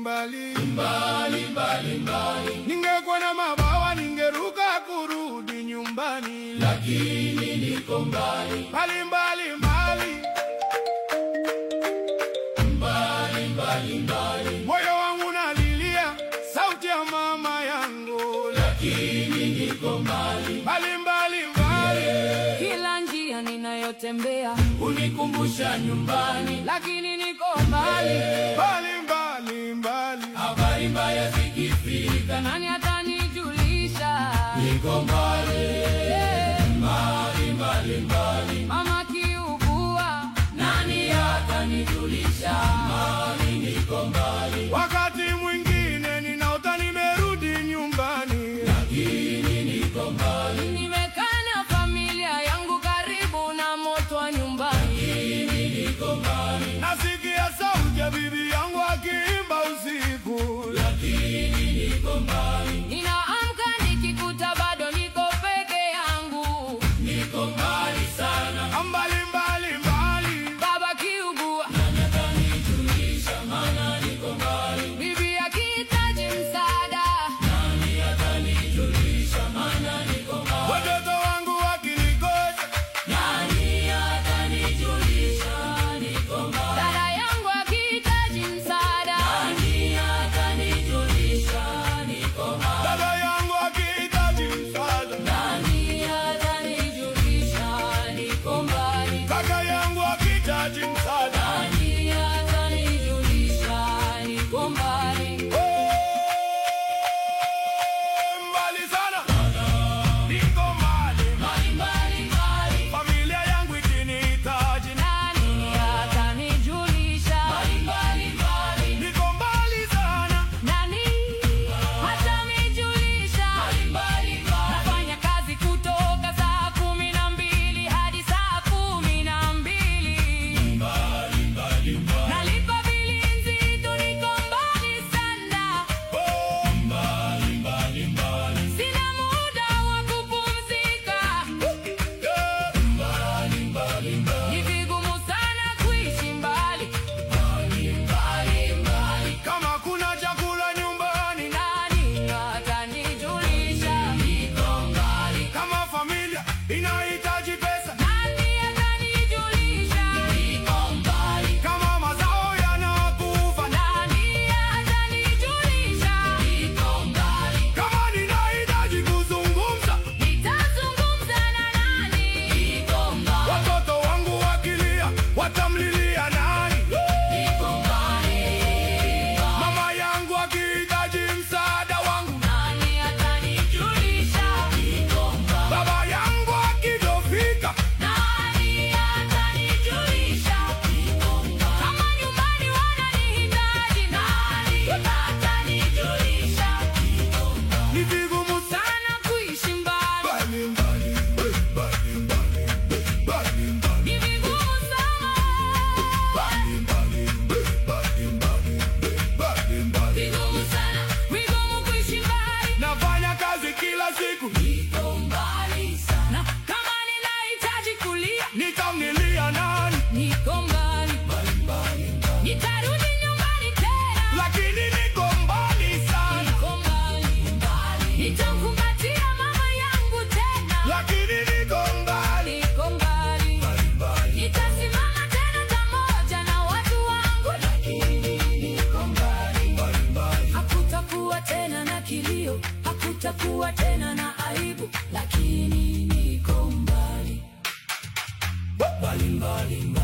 mbali mbali mbali mbali. Ningekuwa na mabawa ningeruka kurudi nyumbani, lakini niko mbali mbali mbali mbali mbali mbali mbali. Moyo wangu nalilia sauti ya mama yangu, lakini niko mbali mbali mbali mbali. Kila njia ninayotembea Unikumbusha nyumbani, lakini niko mbali. mbali mbali mbali. Habari mbaya zikifika, Nani atanijulisha? Niko mbali Eh, mbali mbali mbali, Mama kiugua, nani atanijulisha? Mali niko mbali, Wakati mwingine ninaota nimerudi nyumbani, lakini niko mbali, nimekaa na familia yangu karibu na moto wa nyumbani. lakini niko mbali, nasikia sauti ya bibi yangu akiimba usiku. lakini niko mbali, Ninaamka nikikuta bado niko peke yangu. niko mbali sana. Mbali mbali mbali, Baba kiugua, Nani atanijulisha? Maana niko mbali, bibi akihitaji msaada. nani atanijulisha? Maana niko mbali, watoto wangu wakinikosa, nani atanijulisha? Niko mbali, Dada yangu akihitaji msaada. nani atanijulisha? Niko mbali. dada yangu akihitaji msaada, Nani atanijulisha niko mbali? kaka yangu akihitaji msaada. Nani atanijulisha niko mbali? Oh, mbali sana, niko mbali, Mbali mbali mbali, familia yangu ikinihitaji, Nani atanijulisha? mbali mbali mbali, niko mbali sana. Nani atanijulisha? mbali mbali mbali, Nafanya kazi kutoka saa kumi na mbili hadi saa kumi na mbili. mbali mbali mbali, Nalipa bili nzito, niko mbali sana. Oh, mbali mbali mbali, Sina muda wa kupumzika. yeah. mbali mbali mbali, Ni vigumu sana kuishi mbali. mbali mbali mbali, Kama kuna chakula nyumbani, Nani atanijulisha? niko mbali, kama familia inahitaji pesa, Nani atanijulisha? niko mbali, kama mazao yanakufa, Nani atanijulisha? niko mbali, kama ninahitaji kuzungumza, Nitazungumza na nani? niko mbali, watoto wangu wakilia, watamlilia nani? niko mbali, Mama yangu akihitaji msaada wangu, Nani atanijulisha? niko mbali, baba yangu akidofika, Nani atanijulisha? Kama nyumbani wananihitaji, nani atanijulisha? ni vigumu Sana kuishi mbali, mbali mbali, mbali mbali, mbali mbali, ni vigumu sana. mbali mbali, mbali mbali, mbali mbali. vigumu sana, Vigumu kuishi mbali, Nafanya kazi kila siku, niko mbali sana. na kama ninahitaji kulia, nitamlilia nani? niko mbali. Nitarudi nyumbani tena, Lakini niko mbali sana, niko mbali. Nitamkumbatia mama yangu tena, lakini niko mbali. niko mbali. Nitasimama tena pamoja na watu wangu, hakutakuwa tena na kilio, hakutakuwa tena na aibu, lakini niko mbali. Mbali mbali mbali.